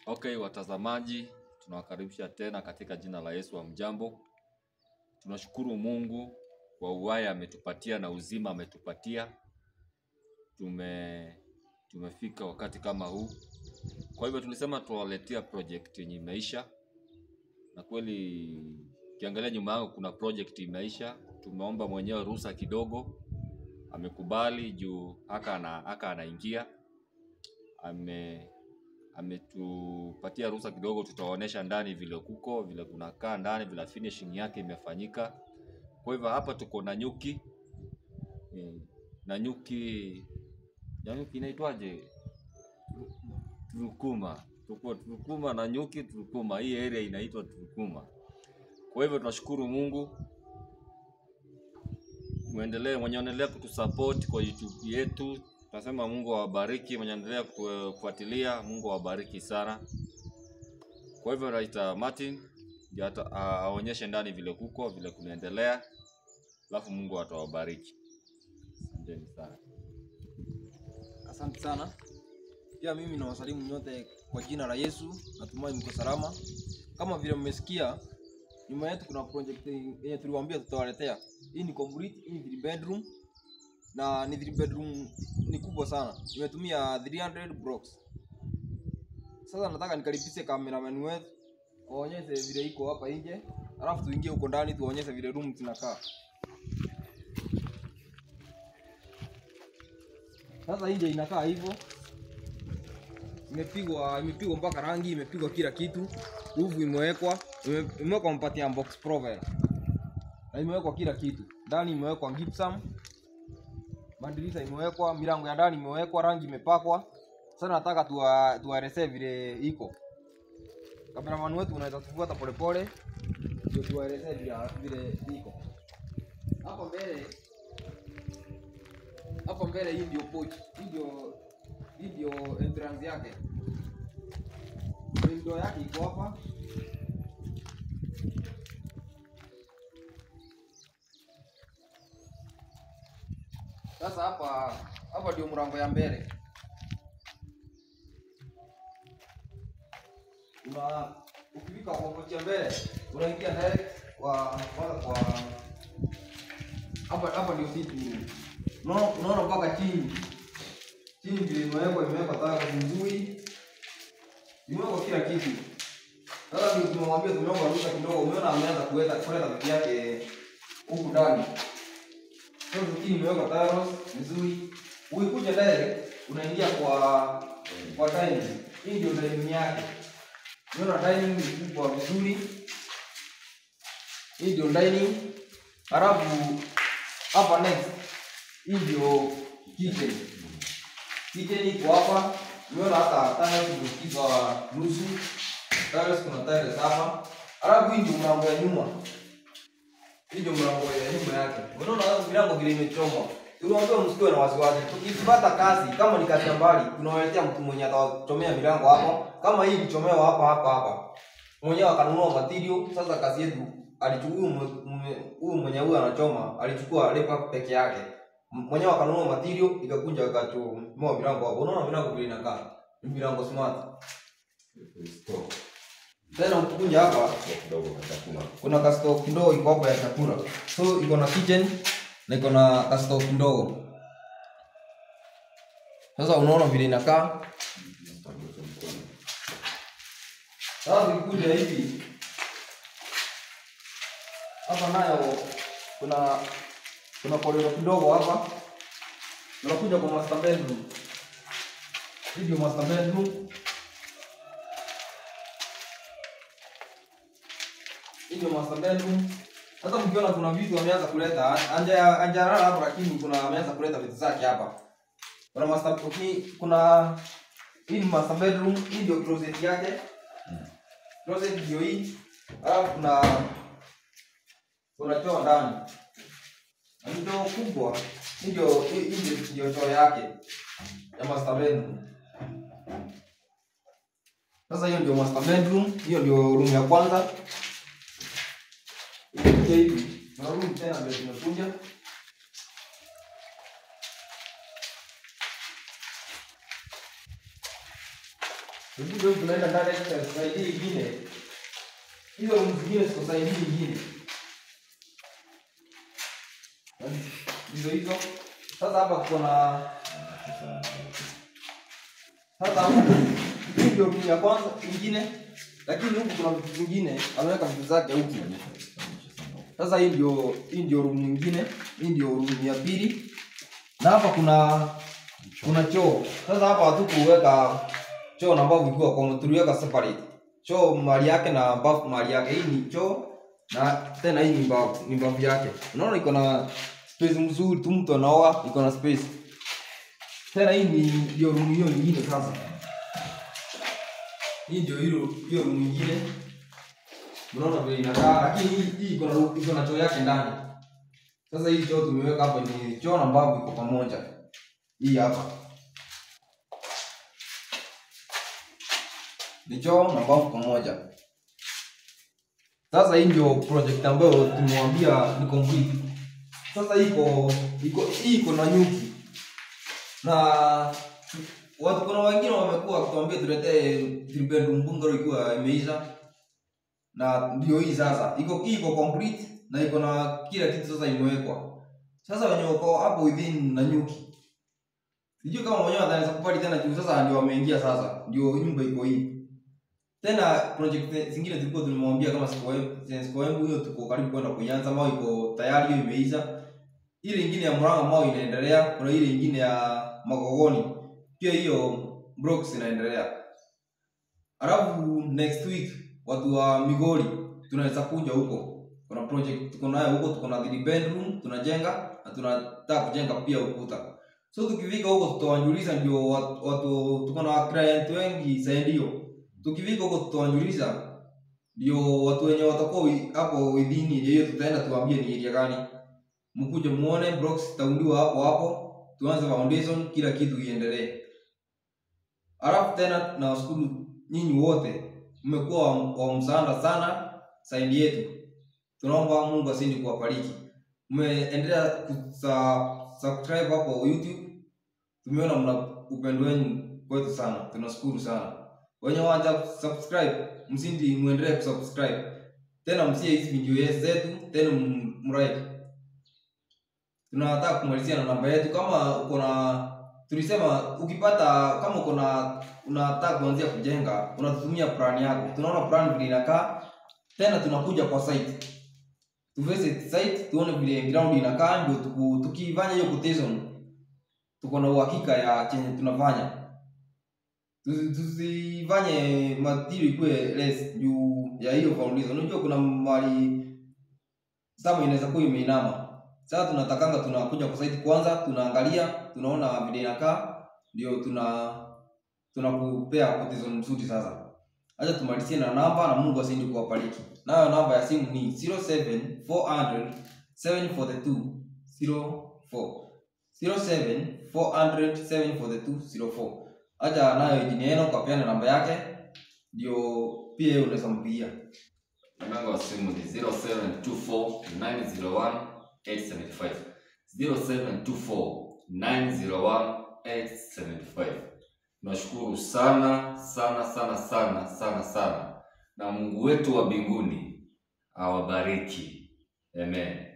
Okay, watazamaji, tunawakaribisha tena katika jina la Yesu. Hamjambo? Tunashukuru Mungu kwa uhai ametupatia na uzima ametupatia. Tume tumefika wakati kama huu, kwa hivyo tulisema tuwaletea project yenye imeisha, na kweli ukiangalia nyuma yangu kuna project imeisha. Tumeomba mwenyewe ruhusa kidogo, amekubali juu haka ana, haka anaingia ame ametupatia ruhusa kidogo, tutawaonyesha ndani vile kuko vile kunakaa ndani vile finishing yake imefanyika. Kwa hivyo hapa tuko na nyuki eh, na nyuki na nyuki inaitwaje? Turukuma. Tuko Turukuma na nyuki Turukuma. Hii area inaitwa Turukuma. Kwa hivyo tunashukuru Mungu, muendelee mwenye endelea kutusupport kwa YouTube yetu Tunasema Mungu awabariki mwenye endelea kufuatilia, Mungu awabariki sana. Kwa hivyo Raita Martin ndio ata- a- aonyeshe ndani vile kuko vile kunaendelea, alafu Mungu atawabariki. Asanteni sana. Asante sana. Pia mimi nawasalimu nyote kwa jina la Yesu. Natumai mko salama. Kama vile mmesikia, nyuma yetu kuna project yenye tuliwaambia tutawaletea. Hii ni complete, hii ni three bedroom na ni three bedroom ni kubwa sana. Nimetumia 300 blocks. Sasa nataka nikaribishe cameraman wetu waonyeshe vile iko hapa nje, alafu tuingie huko ndani tuwaonyeshe vile room zinakaa. Sasa nje inakaa hivyo, imepigwa imepigwa mpaka rangi, imepigwa kila kitu, uvu imewekwa, ime- imewekwa mpati ya box profile na imewekwa kila kitu ndani, imewekwa gypsum, madirisha imewekwa, milango ya ndani imewekwa, rangi imepakwa. Sasa nataka tuwa tuwaelezee vile iko. Kameraman wetu unaweza tufuata polepole, ndio tuwaelezee vile vile iko hapa mbele hapa mbele hii ndio porch. Hii ndio hii ndio entrance yake. Window yake iko hapa. Sasa hapa hapa ndio mlango ya mbele. Una ukifika kwa porch ya mbele, unaingia direct kwa kwanza kwa hapa hapa ndio sitting room. Unaona unaona mpaka chini. Chini vile imewekwa imewekwa taa vizuri. Imewekwa kila kitu. Sasa ndio tumemwambia tumeomba ruhusa kidogo. Umeona ameanza kuweka kuleta vitu yake huku ndani. Sasa chini imewekwa tiles vizuri. Ukikuja direct unaingia kwa kwa dining. Hii ndio dining yake. Unaona dining ni kubwa vizuri. Hii ndio dining. Halafu hapa next hii ndio kitchen. Kitchen iko hapa. Umeona hata tiles zimepigwa nusu. Tiles kuna tiles hapa. Halafu hii ndio mlango ya nyuma. Hii ndio mlango ya nyuma yake. Unaona hapo milango vile imechomwa. Tuliwaambia msikiwe na wasiwasi. Tukipata kazi kama ni kazi ya mbali, tunawaletea mtu mwenye atawachomea milango hapo. Kama hii kuchomewa hapa hapa hapa. Mwenyewe akanunua material. Sasa kazi yetu alichukua huyu mwe- mwe- huyu mwenye huyu anachoma, alichukua lepa peke yake. M- Mwenyewe akanunua material ikakuja akachomoa milango hapo. Unaona milango vile inakaa. Ni milango smart. Tena ukikuja hapa kuna kasto kidogo iko hapa ya chakula. So iko na kitchen na iko na kasto kidogo. Sasa unaona vile inakaa. Sasa ukikuja hivi hapa nayo kuna kuna korero kidogo hapa. Unakuja kwa master bedroom. Hii ndio master bedroom. Hii ndio master bedroom. Sasa mkiona kuna vitu ameanza kuleta anja anjarara hapo, lakini kuna ameanza kuleta vitu zake hapa. Kuna master okay, kuna hii ni master bedroom, hii ndio closet yake. Closet ndio hii. Alafu kuna kuna choo ndani. Na ni choo kubwa. Hii ndio hii hii ndio ndio choo yake ya master bedroom. Sasa hiyo ndio master bedroom, hiyo ndio room ya kwanza. Ikikuja hivi, na room tena ndio zimekuja. Hebu ndio tunaenda ndani ya side hii nyingine. Hizo room zingine ziko side hii nyingine. Hizo hizo. Sasa hapa kuna sasa huku hii ndio room ya kwanza nyingine, lakini huku kuna vitu vingine ameweka vitu zake huku. Sasa hii ndio hii ndio room nyingine, hii ndio room ya pili. Na hapa kuna kuna choo. Sasa hapa hatukuweka choo na bafu ikiwa kwa tuliweka separate. Choo mahali yake na bafu mahali yake. Hii ni choo na tena hii ni bafu, ni bafu yake. Unaona iko na space mzuri tu mtu anaoga, iko na space. Tena hii ni ndio room hiyo nyingine sasa. Hii ndio hiyo hiyo room nyingine. Unaona vile inakaa, lakini hii hii iko na iko na choo yake ndani. Sasa hii choo tumeweka hapa ni choo na bafu iko pamoja. Hii hapa. Ni choo na bafu pamoja. Sasa hii ndio project ambayo tumewambia ni complete. Sasa iko iko hii iko na nyuki. Na watu kuna wengine wamekuwa wakituambia tuletee three bedroom bungalow ikiwa imeisha. Na ndio hii sasa. Iko hii iko complete na iko na kila kitu sasa imewekwa. Sasa wenye wako hapo within na nyuki. Sijui kama mwenyewe ataweza kupali tena juu sasa ndio wameingia sasa. Ndio nyumba iko hii. Tena project zingine tulikuwa tumemwambia kama siku siku yangu hiyo tuko karibu kwenda kuianza mao iko tayari hiyo imeisha. Ile ingine ya Murang'a mao inaendelea, kuna ile ingine ya Magogoni. Pia hiyo blocks inaendelea. Alafu next week watu wa Migori tunaweza kuja huko. Kuna project tuko nayo huko, tuko na three bedroom tunajenga na tunataka kujenga pia ukuta. So tukifika huko tutawajulisha ndio watu, watu tuko na client wengi zaidi hiyo. Tukifika huko tutawajulisha ndio watu wenye watakuwa wi- hapo within area hiyo tutaenda tuwaambie ni area gani. Mkuje muone blocks zitaundiwa hapo hapo, tuanze foundation, kila kitu iendelee. Alafu tena nawashukuru nyinyi wote, mmekuwa wa, wa msaada sana saidi yetu. Tunaomba Mungu azidi kuwabariki. Mmeendelea kusa subscribe hapo YouTube. Tumeona mna upendo wenu kwetu sana, tunashukuru sana. Wenye waja subscribe, msindi muendelee kusubscribe tena, msie hizi video zetu tena, m- mlike. Tunataka kumalizia na namba yetu, kama uko na tulisema, ukipata kama uko na unataka kuanzia kujenga, unatutumia plan yako, tunaona plan vile inakaa, tena tunakuja kwa site tu visit site tuone vile ground inakaa, ndio tuku- tukifanya hiyo quotation tuko na uhakika ya chenye tunafanya. Tusi- Tusifanye material ikuwe less juu ya hiyo foundation. Unajua kuna mali sama inaweza kuwa imeinama. Sasa tunatakanga tunakuja kwa site kwanza, tunaangalia, tunaona vile inakaa, ndio tuna tunakupea quotation mzuri sasa. Acha tumalizie na namba na Mungu azidi kuwabariki. Nayo namba ya simu ni 07400 742 04. 07400 742 04. Acha nayo jini yenu kapeana namba yake ndio pia yeye unaweza mpigia. Namba wa simu ni 0724901875. 0724901875. Tunashukuru sana sana sana sana sana sana, na Mungu wetu wa mbinguni awabariki. Amen.